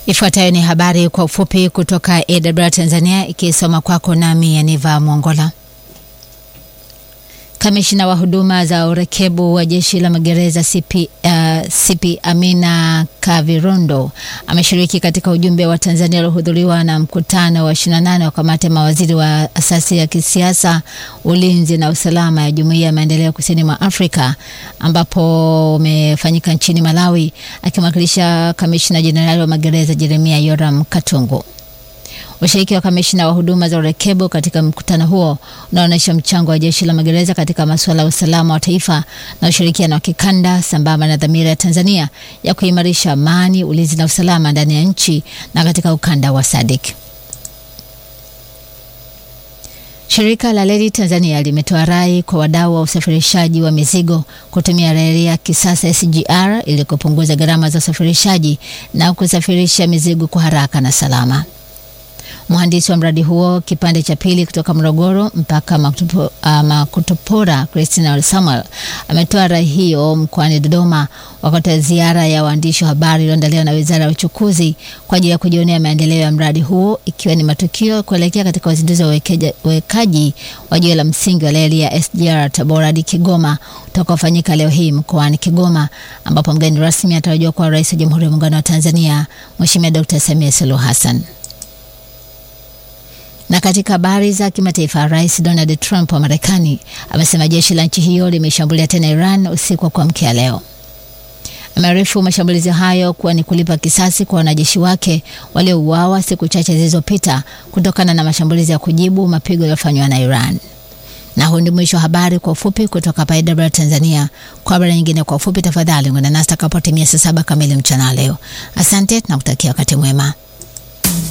Ifuatayo ni habari kwa ufupi kutoka AWR Tanzania ikisoma kwako nami Yaniva Mwongola. Kamishina wa huduma za urekebu wa jeshi la magereza CP, uh, CP Amina Kavirondo ameshiriki katika ujumbe wa Tanzania uliohudhuriwa na mkutano wa 28 wa kamati ya mawaziri wa asasi ya kisiasa, ulinzi na usalama ya Jumuiya ya Maendeleo Kusini mwa Afrika ambapo umefanyika nchini Malawi, akimwakilisha kamishina jenerali wa magereza Jeremia Yoram Katungu. Ushiriki wa kamishina wa huduma za urekebu katika mkutano huo unaonyesha mchango wa jeshi la magereza katika masuala ya usalama wa taifa na ushirikiano wa kikanda sambamba na dhamira ya Tanzania ya kuimarisha amani, ulinzi na usalama ndani ya nchi na katika ukanda wa SADC. Shirika la reli Tanzania limetoa rai kwa wadau wa usafirishaji wa mizigo kutumia reli ya kisasa SGR ili kupunguza gharama za usafirishaji na kusafirisha mizigo kwa haraka na salama. Mhandisi wa mradi huo kipande cha pili kutoka Morogoro mpaka Makutupo, uh, Makutupora Christina Samuel ametoa rai hiyo mkoani Dodoma wakati wa ziara ya waandishi wa habari iliyoandaliwa na Wizara ya Uchukuzi kwa ajili ya kujionea maendeleo ya mradi huo ikiwa ni matukio kuelekea katika uzinduzi wa uwekaji wa jiwe la msingi wa reli ya SGR Tabora hadi Kigoma utakaofanyika leo hii mkoani Kigoma ambapo mgeni rasmi atarajiwa kuwa Rais wa Jamhuri ya Muungano wa Tanzania Mheshimiwa Dr. Samia Suluhu Hassan. Na katika habari za kimataifa, Rais Donald Trump wa Marekani amesema jeshi la nchi hiyo limeshambulia tena Iran usiku wa kuamkia leo. Amearifu mashambulizi hayo kuwa ni kulipa kisasi kwa wanajeshi wake waliouawa siku chache zilizopita kutokana na mashambulizi ya kujibu mapigo yaliyofanywa na Iran. Na huu ni mwisho wa habari kwa ufupi kutoka hapa AWR Tanzania. Kwa habari nyingine kwa ufupi, tafadhali ungana nasi takapotimia saa saba kamili mchana leo. Asante na kutakia wakati mwema.